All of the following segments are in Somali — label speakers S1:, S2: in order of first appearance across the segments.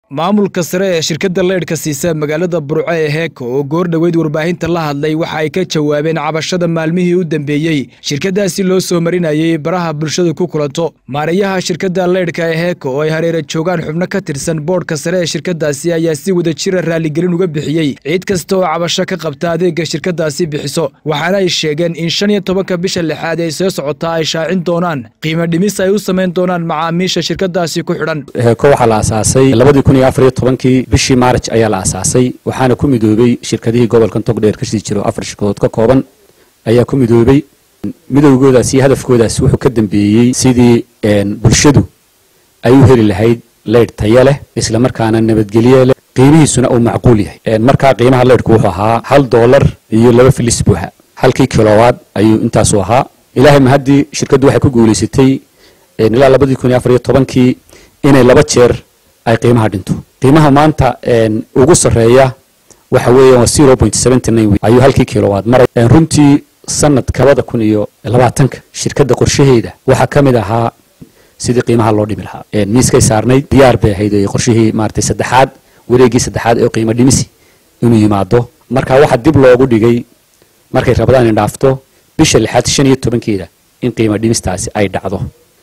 S1: maamulka sare ee shirkadda leydhka siisa magaalada burco ee heeko oo goor dhoweyd warbaahinta la hadlay waxa ay ka jawaabeen cabashada maalmihii u dambeeyey shirkaddaasi loo soo marinayay baraha bulshadu ku kulanto maarayaha shirkadda leydhka ee heeko oo ay hareera joogaan xubno ka tirsan boodhka sare ee shirkaddaasi ayaa si wada jira raaligelin uga bixiyey ciid kasta oo cabasho ka qabta adeega shirkaddaasi bixiso waxaana ay sheegeen in shan iyo tobanka bisha lixaad ay soo socotaa ay shaacin doonaan qiimo dhimis ay u samayn doonaan macaamiisha shirkaddaasi ku xidhan
S2: heeko waxaa la aasaasay labadii kun iyo afar iyo tobankii bishii maaraj ayaa la aasaasay waxaana ku midoobey shirkadihii gobolkan togdheer ka sii jiro afar shirkadood ka kooban ayaa ku midoobey midowgoodaas iyo hadafkoodaas wuxuu ka dambeeyey sidii bulshadu ay u heli lahayd leydh taya leh isla markaana nabadgelye leh qiimihiisuna uu macquul yahay markaa qiimaha leydhku wuxuu ahaa hal doolar iyo laba filis buuxa halkii kilowaad ayuu intaasu ahaa ilaahay mahaddii shirkaddu waxay ku guulaysatay ilaa labadii kun iyo afar iyo tobankii inay laba jeer ay qiimaha dhinto qiimaha maanta ugu sarreeya waxa weeya waa zero point seventy nine ayuu halkii kilowaad maray runtii sanad kabada kun iyo labaatanka shirkadda qorshaheeda waxaa ka mid ahaa sidii qiimaha loo dhimi lahaa miiskay saarnayd diyaar bay ahayd qorshihii maaragtay saddexaad wareegii saddexaad ee qiimo dhimisi inuu yimaado marka waxaa dib loogu dhigay markay rabadaan indhaafto bisha lixaad shan iyo tobankeeda in qiimo dhimistaasi ay dhacdo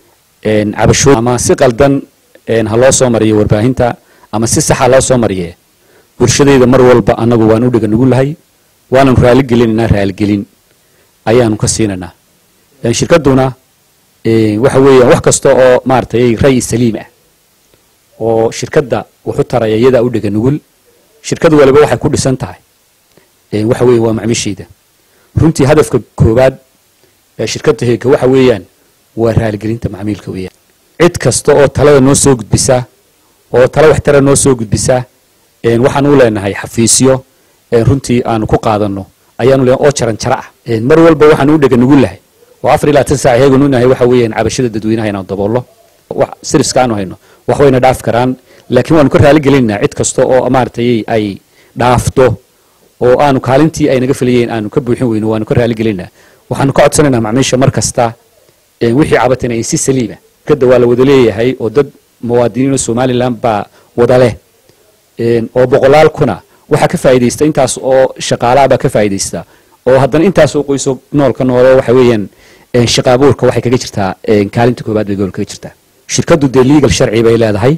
S2: cabasho ama si qaldan ha loo soo mariyo warbaahinta ama si saxa loo soo mariye bulshadayda mar walba annagu waan u dhega nugu lahay waananu raaligelinaynaa raaligelin ayaanu ka siinaynaa shirkadduna waxa weeyaan wax kasta oo maaratay ray saliim ah oo shirkadda wuxu taraya iyadaa u dhega nugul shirkad waliba waxay ku dhisan tahay waxa weeya waa macmiishayda runtii hadafka koowaad ee shirkadda heega waxa weeyaan waa raaligelinta macmiilka weeyaan cid kasta oo talada noo soo gudbisa oo tala waxtara noo soo gudbisa waxaan u leenahay xafiisyo runtii aanu ku qaadano ayaanu leenahay oo jaran jara ah mar walba waxaan u dhega nugu lahay oo afar iyo labaatan saac heeganu nahay waxa weeyaan cabashada dadweynaha inaan daboollo wax siriska aanu hayno wax wayna dhaafi karaan laakiin waanu ka raaligelinaynaa cid kasta oo maaragtay ay dhaafto oo aanu kaalintii ay naga filayeen aanu ka buuxin weyno waanu ka raaligelinaynaa waxaanu ka codsanaynaa macmiisha mar kasta wixii cabatana ay si saliima shirkadda waa la wada leeyahay oo dad muwaadiniinoo somalilan baa wada leh oo boqolaal kuna waxaa ka faa'iidaysta intaas oo shaqaalaha baa ka faa'iidaysta oo haddana intaas oo qoyso noolka noolo waxa weeyaan shaqa abuurka waxay kaga jirtaa kaalinta koobaad bay gobolka kaga jirtaa shirkaddu dee legal sharci bay leedahay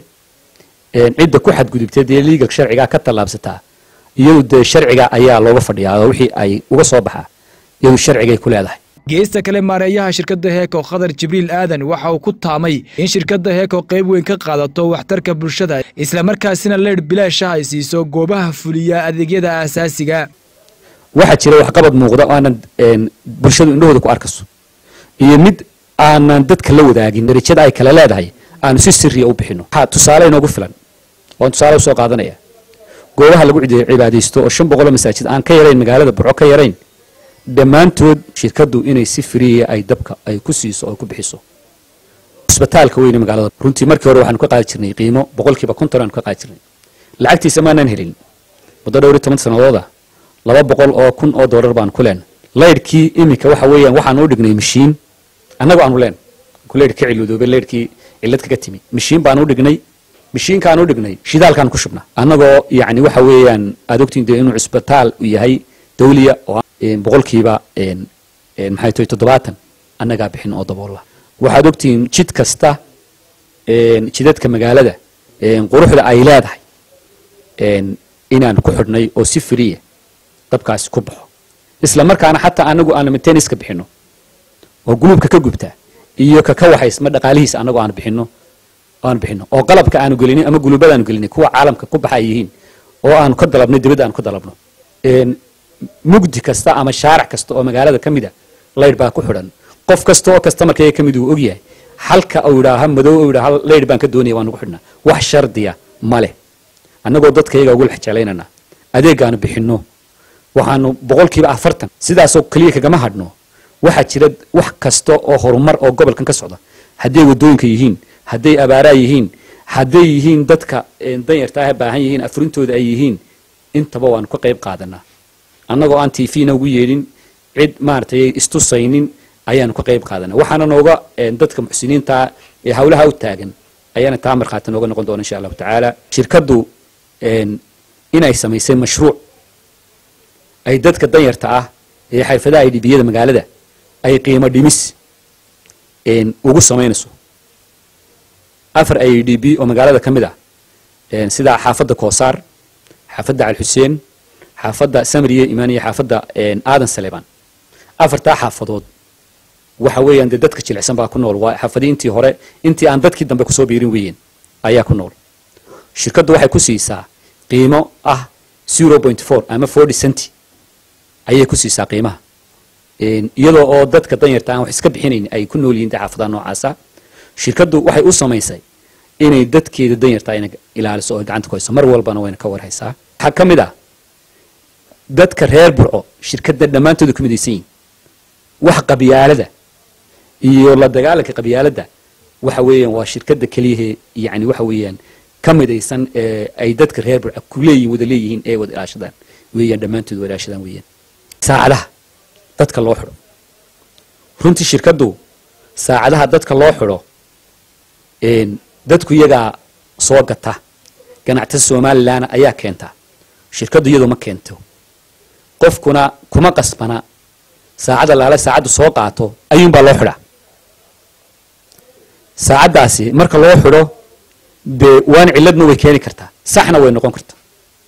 S2: cidda ku xadgudubtay dee legal sharcigaa ka tallaabsataa iyadu dee sharciga ayaa looga fadhiyaa oo wixii ay uga soo baxaa iyadu sharcigay ku leedahay
S1: geesta kale maareeyaha shirkadda heeko khadar jibriil aadan waxa uu ku taamay in shirkadda heeko qayb weyn ka qaadato waxtarka bulshada islamarkaasina leydh bilaasha ay siiso goobaha fuliya adeegyada aasaasiga
S2: waxaa jira waxqabad muuqda oo aanan bulshadu indhahooda ku arkayso iyo mid aanan dadka la wadaagin darajada ay kale leedahay aanu si siriya u bixino waxaa tusaale inoogu filan waan tusaale usoo qaadanaya goobaha lagu cibaadaysto oo shan boqoloo masaajid aan ka yarayn magaalada burco ka yarayn dhammaantood shirkaddu inay si firiya ay dabka ay ku siiso oo ku bixiso isbitaalka weyne magaalada runtii markii hore waxaanu ka qaadi jirnay qiimo boqolkiiba konton aanu ka qaadi jirnay lacagtiisa maanaan helin muddo dhowr iyo toban sanadooda laba boqol oo kun oo doolar baanu ku leen leydhkii iminka waxa weeyaan waxaanu u dhignay mashiin annagoo aanu leen ku leydh ka ciludoobay leydhkii cillad kaga timi mashiin baanu u dhignay mashiinkaan u dhignay shidaalkaan ku shubna annagoo yacni waxa weeyaan aad ogtiin dee inuu cisbitaal u yahay dawliya oo boqolkiiba maxay tahay toddobaatan annagaa bixin oo daboolla waxaad ogtihiin jid kasta jidadka magaalada quruxda ay leedahay inaan ku xidhnay oo si firiya dabkaasi ku baxo isla markaana xataa anagu aanu mainteniska bixino oo guluubka ka gubta iyo kaka waxaysma dhaqaalihiisa annagu aanu bixino aanu bixino oo qalabka aanu gelinin ama guluubada aanu gelinay kuwa caalamka ku baxa ay yihiin oo aanu ka dalabnay dibadda aanu ka dalabno mugdi kasta ama shaarac kasta oo magaalada ka mid a leydh baa ku xidhan qof kasta oo kastamarkayga ka mid uu ogyahay halka uu idhaaha madow uu idhaha leydh baan ka doonaya waan ugu xidhnaa wax shardiya ma leh annagoo dadkayaga ugu lex jeclaynana adeegaanu bixinno waxaanu boqolkiiba afartan sidaasoo keliya kagama hadhno waxaa jira wax kasta oo horumar oo gobolkan ka socda hadday wadooyinka yihiin hadday abaaraa yihiin hadday yihiin dadka danyartaaha baahan yihiin afurintooda ay yihiin intaba waanu ka qayb qaadanaa annagoo aan t v na ugu yeedhin cid maaragtay istusaynin ayaanu ka qayb qaadanaa waxaana nooga dadka muxsiniinta ee hawlaha u taagan ayaana taa markhaati nooga noqon doona insha allahu tacaala shirkaddu inay samaysay mashruuc ay dadka danyarta ah ee xirfadaha i d biyada magaalada ay qiimo dhimis ugu samaynayso afar i d b oo magaalada ka mid ah sida xaafadda koosaar xaafadda calxuseen xaafadda samriye imaaniya xaafadda aadan saleebaan afartaa xaafadood waxa weeyaan dee dadka jilicsan baa ku nool waa xaafadii intii hore intii aan dadkii dambe kusoo biirin weeyeen ayaa ku nool shirkaddu waxay ku siisaa qiimo ah zero point four ama forty centi ayay ku siisaa qiimaha iyadoo oo dadka danyarta aan wax iska bixinayn ay ku nool yihiin dee xaafadaha noocaasa shirkaddu waxay u samaysay inay dadkeeda danyarta ina ilaaliso oo gacanta ku hayso mar walbana wayna ka warhaysaa waxaa ka mid ah dadka reer burco shirkadda dhammaantooda ku midaysan yihin wax qabyaalada iyo la dagaalanka qabyaaladda waxa weeyaan waa shirkadda keliyahe yani waxa weeyaan ka midaysan ee ay dadka reer burco ku leeyihin wada leeyihiin ee wada ilaashadaan weeyaan dhammaantood wada ilaashadaan weeyaan saacadaha dadka loo xidho runtii shirkaddu saacadaha dadka loo xidho dadku iyagaa soo gata ganactada somalilanna ayaa keenta shirkaddu iyadu ma keento qofkuna kuma qasbana saacadda laale saacaddu soo qaato ayuunbaa loo xidhaa saacaddaasi marka loo xidho dee waan ciladna way keeni kartaa saxna way noqon kartaa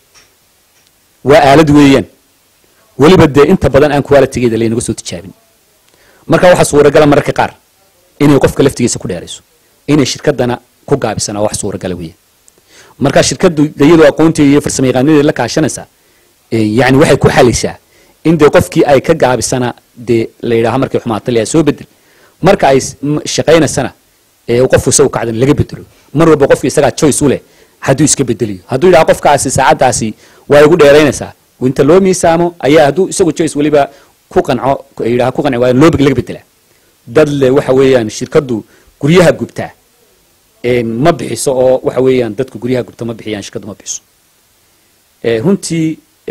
S2: waa aalad weeyaan weliba dee inta badan aan qualitigeeda laynaga soo tijaabin marka waxaa suuragala mararka qaar inay qofka laftigiisa ku dheerayso inay shirkadana ku gaabisana wax suuragala weeyaan marka shirkaddu iyadoo aqoonteeda iyo farsamo yaqaanadeeda la kaashanaysa yani waxay ku xalaysaa in dee qofkii ay ka gaabisana dee la yidhaaha markay xumaato leeyahay soo bedel marka ay shaqaynaysana qofku isagu kacdan laga bedelo mar walba qofku isagaa choice u leh hadduu iska bedeliyo hadduu yidhaha qofkaasi saacaddaasi waa igu dheeraynaysaa inta loo miisaamo ayaa hadduu isagu choice weliba ku qanco yidhaha ku qanci waayo loo laga bedelaa dad le waxa weeyaan shirkaddu guryaha gubtaa ma bixiso oo waxa weeyaan dadku guryaha gubta ma bixiyaan shirkaddu ma bixiso runtii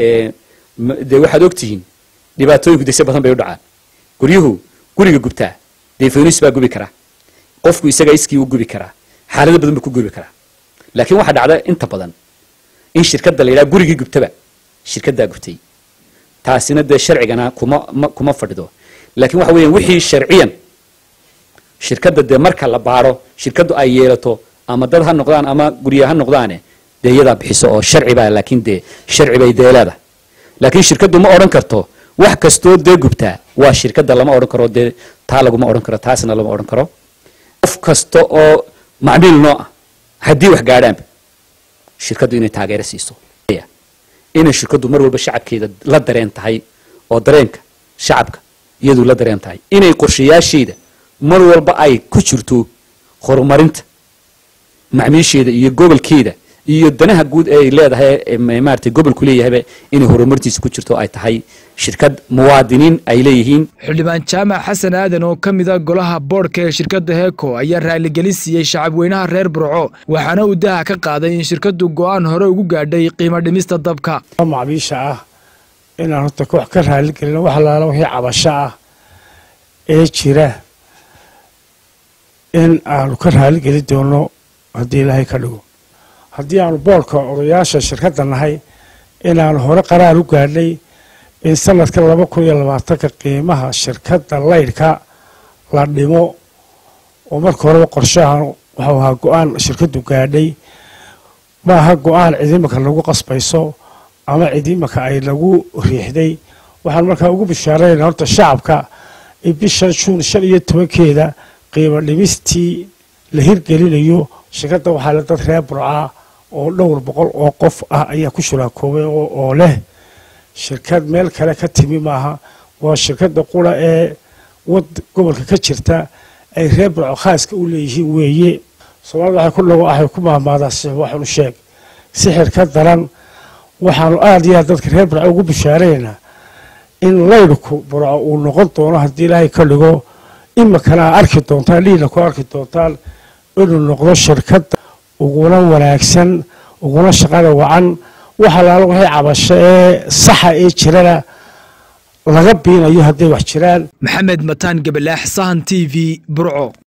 S2: dee waxaad ogtihiin dhibaatooyinku dese badan bay u dhacaan guryuhu guriga gubtaa dee faynuus baa gubi karaa qofku isaga iskii u gubi karaa xaalado badan buu ku gubi karaa laakiin waxaa dhacda inta badan in shirkadda la yidhaha gurigii gubtaba shirkaddaa gubtay taasina dee sharcigana kuma kuma fadhido laakiin waxa weeyaan wixii sharciyan shirkadda dee marka la baaro shirkaddu ay yeelato ama dad ha noqdaan ama gurya ha noqdaane dee iyadaa bixiso oo sharci baa laakiin dee sharci bay dee leedahay laakiin shirkaddu ma odhan karto wax kastoo dee gubtaa waa shirkadda lama odhan karo dee taa laguma odhan karo taasna lama odhan karo qof kasta oo macmiil noo ah haddii wax gaadhaanba shirkaddu inay taageero siiso inay shirkaddu mar walba shacabkeeda la dareen tahay oo dareenka shacabka iyadu la dareen tahay inay qorshayaasheeda mar walba ay ku jirto horumarinta macmiisheeda iyo gobolkeeda iyo danaha guud ee ay leedahay maaragtay gobolku leeyahayba inay horumartiisa ku jirto ay tahay shirkad muwaadiniin ay leeyihiin
S1: xildhibaan jaamac xasan aadan oo ka mid a golaha boodhka ee shirkadda heeko ayaa raaligelin siiyey shacabweynaha reer burco waxaana uu daha ka qaaday in shirkaddu go'aan hore ugu gaadhay qiimo dhimista dabka
S3: macbiisha ah inaan horta koox ka raaligelino wax alaala wixii cabasho ah ee jira in aanu ka raaligeli doono haddii ilaahay ka dhigo haddii aanu boolka odayaasha shirkadda nahay inaanu hore qaraar u gaadhnay in sanadka laba kun iyo labaatanka qiimaha shirkadda laydhka la dhimo oo marka horeba qorshahan waxuu ahaa go-aan shirkaddu gaadhay maaha go-aan cidiimaka lagu qasbayso ama cidiimaka ay lagu riixday waxaan markaa ugu bishaarayna horta shacabka in bishan juun shan iyo tobankeeda qiimo dhimistii la hirgelinayo shirkadda waxaa le dad reer burcaa oo dhowr boqol oo qof ah ayaa ku shuraakoobay oo leh shirkad meel kale ka timi maaha waa shirkadda qura ee wad gobolka ka jirta ay reer burco khaaska u leeyihiin weeye soomaalida waxay ku dhago waxay ku maahmaadaa six waxanu sheeg sixir ka daran waxaanu aada iyo aad dadka reer burco ugu bishaaraynaa in laydhku burco uu noqon doono haddii ilaahay ka dhigo imakana aa arki doontaan dhiina ku arki doontaan inuu noqdo shirkadda uguna wanaagsan uguna shaqada wacan wax alaala waxay cabasho ee saxa ee jirana laga biinayo hadday wax jiraan
S1: maxamed mataan gabalaax sahan t v burco